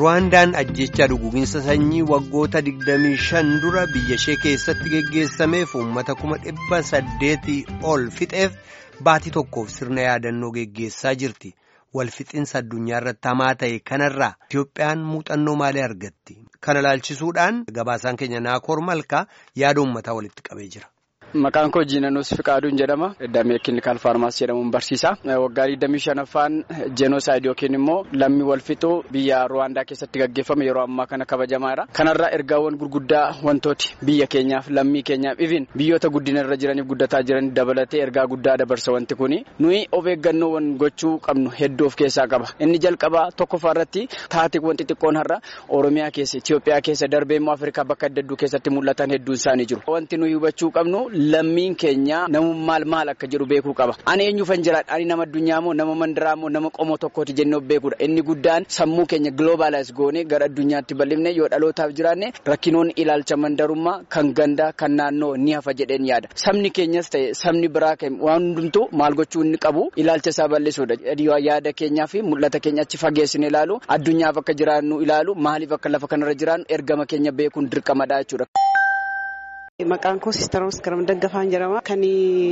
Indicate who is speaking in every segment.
Speaker 1: ruwaandaan ajjechaa duguginsa sanyii waggoota 25 dura biyya ishee keessatti geggeessameef uummata kuma dhibba saddeetii ol fixeef baatii tokkoof sirna yaadannoo geggeessaa jirti. Walfixinsa addunyaa irratti hamaa ta'e kanarraa Itoophiyaan muuxannoo maalii argatti? Kana laalchisuudhaan gabaasaan keenya Naakoor Malkaa yaada uummataa walitti qabee jira.
Speaker 2: Maqaan koo Jiinanuus Fiqaaduun jedhama. Damee Kiliikaal Faarmaasii jedhamuun barsiisa. Waggaa 25ffaan Jeenoosaayid yookiin immoo lammii wal fixuu biyya Ruwaandaa keessatti gaggeeffame yeroo ammaa kana kabajamaadha. Kanarraa ergaawwan gurguddaa wantooti biyya keenyaaf lammii keenyaaf ifin biyyoota guddina irra jiraniif guddataa jiran dabalatee ergaa guddaa dabarsa wanti kuni nuyi of eeggannoowwan gochuu qabnu hedduu of keessaa qaba. Inni jalqabaa tokkoffaa irratti taatiiwwan xixiqqoon har'a Oromiyaa keessa Itoophiyaa keessa darbee immoo Afrikaa bakka adda addaa keessatti mul'atan hedduun isaanii jiru. Wanti nuyi hubachuu qabnu lammiin keenya namummaal maal akka jedhu beekuu qaba. Ani eenyuufan jiraadha? Ani nama addunyaa moo nama mandaraa moo nama qomoo tokkooti jennee of beekuudha. Inni guddaan sammuu keenya giloobaalaayiz goonee gara addunyaatti bal'ifne yoo dhalootaaf jiraanne rakkinoonni ilaalcha mandarummaa kan gandaa kan naannoo ni hafa jedheen yaada. Sabni keenyas ta'e sabni biraa waan hundumtuu maal gochuu inni qabu ilaalcha isaa bal'isuudha. Yaada keenyaa fi mul'ata keenya achi fageessine ilaalu addunyaaf akka jiraannu ilaalu maaliif akka lafa kanarra jiraannu ergama keenya beekuun dirqamadha jechuudha.
Speaker 3: Maqaan koo Sistaroos Garam Daggafaan jedhama. Kan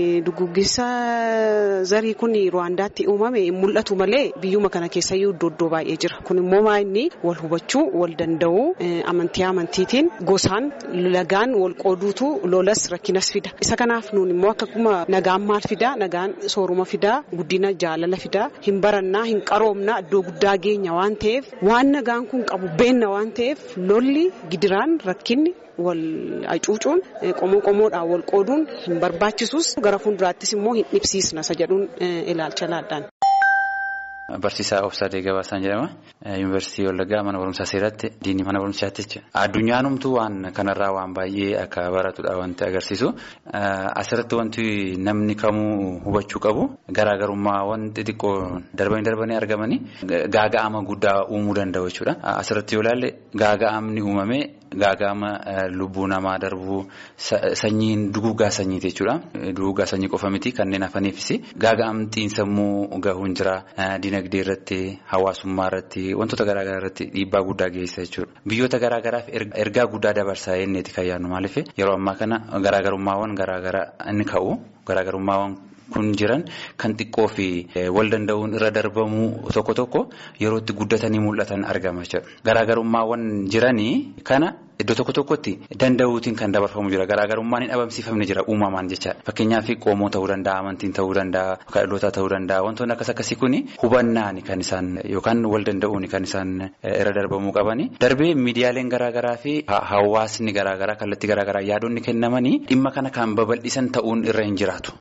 Speaker 3: duguggisa zarii kun Ruwaandaatti uumame mul'atu malee biyyuma kana keessayyuu iddoo iddoo baay'ee jira. Kun immoo maa inni wal hubachuu, wal danda'uu, amantii amantiitiin gosaan lagaan wal qooduutu lolas rakkinas fida. Isa kanaaf nuun immoo akkuma nagaan maal fidaa, nagaan sooruma fidaa, guddina jaalala fidaa, hin barannaa, hin qaroomnaa, iddoo guddaa geenya waan ta'eef waan nagaan kun qabu beenna waan ta'eef lolli gidiraan rakkinni. wal hacuucuun qomoo qomoodhaan wal qooduun hin barbaachisus gara fuulduraattis immoo hin dhibsiisna isa jedhuun ilaalcha laadhaan.
Speaker 4: Barsiisaa Obsaa Gabaasaan jedhama. Yuunivarsiitii Wallaggaa mana barumsaa seeratti diinii mana barumsaatti jecha. Addunyaan waan kanarraa waan baay'ee akka baratudha wanti agarsiisu. Asirratti wanti namni kamuu hubachuu qabu garaagarummaa wanti xiqqoo darbanii darbanii argamanii gaaga'ama guddaa uumuu danda'u jechuudha. Asirratti yoo ilaalle gaaga'amni uumamee gaaga'ama lubbuu namaa darbuu sanyiin dugugaa sanyiiti jechuudha. Dugugaa sanyii qofa miti kanneen hafaniifis gaaga'amtiin sammuu gahuun jira. Dinagdee irratti hawaasummaa irratti wantoota garaagaraa irratti dhiibbaa guddaa geessisa jechuudha. Biyyoota garaagaraaf ergaa guddaa dabarsaa inniiti kan yaadnu maaliif yeroo ammaa kana garaagarummaawwan garaagaraa inni ka'u garaagarummaawwan kun jiran kan xiqqoo fi wal danda'uun irra darbamuu tokko tokko yeroo itti guddatanii mul'atan argama jechuudha. Garaagarummaawwan jiranii kana. Iddoo tokko tokkotti danda'uutiin kan dabarfamu jira. Garaagarummaan hin dhabamsiifamne jira uumamaan jechaadha. Fakkeenyaaf qomoo ta'uu danda'a, amantiin ta'uu danda'a, kadhalootaa ta'uu danda'a. Wantoonni akkas akkasii kun hubannaan kan isaan yookaan wal danda'uun kan isaan irra darbamuu qabani. Darbee miidiyaaleen garaagaraa fi hawaasni garaagaraa kallattii garaagaraa yaadonni kennamanii dhimma kana kan babal'isan ta'uun irra hin jiraatu.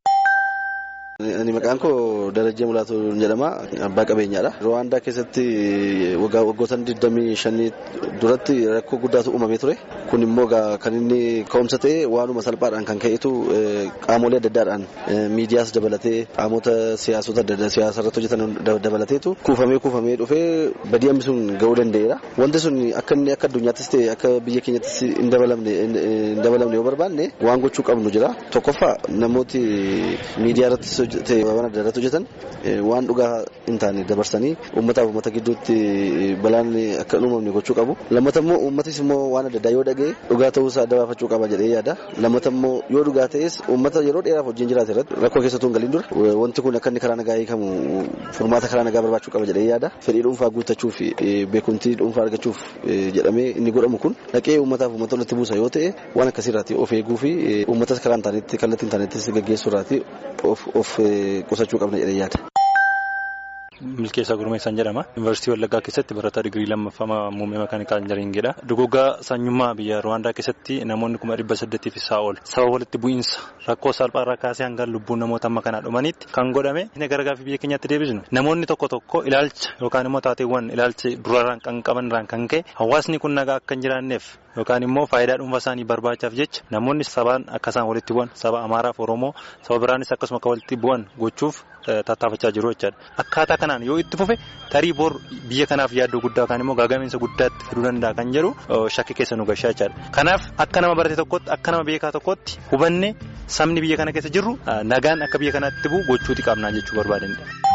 Speaker 5: Ani maqaan koo Darajjee Mulaatu jedhama. Abbaa qabeenyaadha. Ruwaandaa keessatti waggoota 25 duratti rakkoo guddaatu uumamee ture. Kun immoo kan inni ka'umsa ta'e waanuma salphaadhaan kan ka'etu qaamolee adda addaadhaan miidiyaas dabalatee qaamota siyaasota adda addaa siyaasa irratti hojjetan dabalateetu kuufamee kuufamee dhufee badii hammi sun ga'uu danda'eera. Wanti sun akka inni akka addunyaattis ta'e akka biyya keenyattis hin dabalamne yoo barbaanne waan gochuu qabnu jira. Tokkoffaa namooti miidiyaa irratti waan adda addaatti hojjetan waan dhugaa hin taane dabarsanii uummataaf uummata gidduutti balaan akka hin uumamne gochuu qabu. Lammata immoo uummatis immoo waan adda addaa yoo dhagee dhugaa ta'uusaa adda baafachuu qaba jedhee yaada. Lammata immoo yoo dhugaa ta'es uummata yeroo dheeraaf wajjin jiraate irratti rakkoo keessattuu hin galiin dura wanti kun akka inni karaa nagaa hiikamu furmaata karaa nagaa barbaachuu qaba jedhee yaada. Fedhii dhuunfaa guuttachuuf beekumtii dhuunfaa argachuuf jedhamee inni godhamu kun dhaqee uummataaf uummata walitti buusa yoo ta'e waan akkasiirraati of eeguu fi uummatas karaa hin taanetti kallattii hin taanettis gaggeessuu irraati of qusachuu qabna jedhee yaada.
Speaker 6: Milkeessaa Gurmeessaan jedhama. Yuunivarsiitii Wallaggaa keessatti barataa digirii lammaffaa muummee makaanikaa injiniringidha. Duguggaa sanyummaa biyya Ruwaandaa keessatti namoonni kuma dhibba saddeetii fi isaa ol sababa walitti bu'iinsa rakkoo salphaarraa kaasee hanga lubbuun namoota amma kanaa dhumanitti kan godhame inni gara gaaffii biyya keenyaatti deebisnu namoonni tokko tokko ilaalcha yookaan immoo taateewwan ilaalcha durarraan kan qabanirraan kan ka'e hawaasni kun nagaa akka hin jiraanneef yookaan immoo faayidaa dhuunfaa isaanii barbaachaaf jecha namoonni sabaan akka isaan walitti bu'an saba Amaaraaf Oromoo saba biraanis akkasuma akka walitti bu'an gochuuf tattaafachaa jiru jechaadha. Akkaataa kanaan yoo itti fufe tarii bor biyya kanaaf yaaddoo guddaa yookaan immoo gaagamiinsa guddaatti fiduu danda'a kan jedhu shakkii keessa nu galchaa jechaadha. Kanaaf akka nama barate tokkotti akka nama beekaa tokkotti hubanne sabni biyya kana keessa jirru nagaan akka biyya kanaatti bu'u gochuuti qabnaa jechuu barbaadanidha.